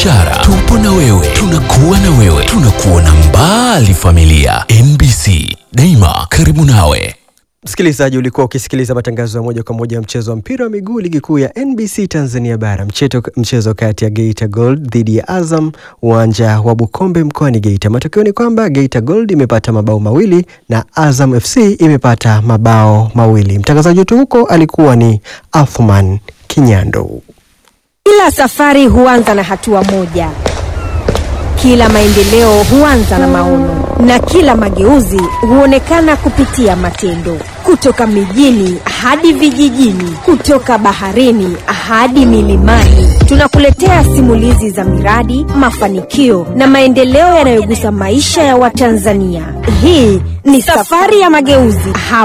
biashara. Tupo na wewe, tunakuwa na wewe, tunakuona mbali familia. NBC, daima karibu nawe. Msikilizaji, ulikuwa ukisikiliza matangazo ya moja kwa moja ya mchezo wa mpira wa miguu ligi kuu ya NBC Tanzania Bara, mchezo, mchezo kati ya Geita Gold dhidi ya Azam uwanja wa Bukombe mkoani Geita. Matokeo ni kwamba Geita Gold imepata mabao mawili na Azam FC imepata mabao mawili. Mtangazaji wetu huko alikuwa ni Athman Kinyando. Kila safari huanza na hatua moja, kila maendeleo huanza na maono, na kila mageuzi huonekana kupitia matendo. Kutoka mijini hadi vijijini, kutoka baharini hadi milimani, tunakuletea simulizi za miradi, mafanikio na maendeleo yanayogusa maisha ya Watanzania. Hii ni safari ya mageuzi.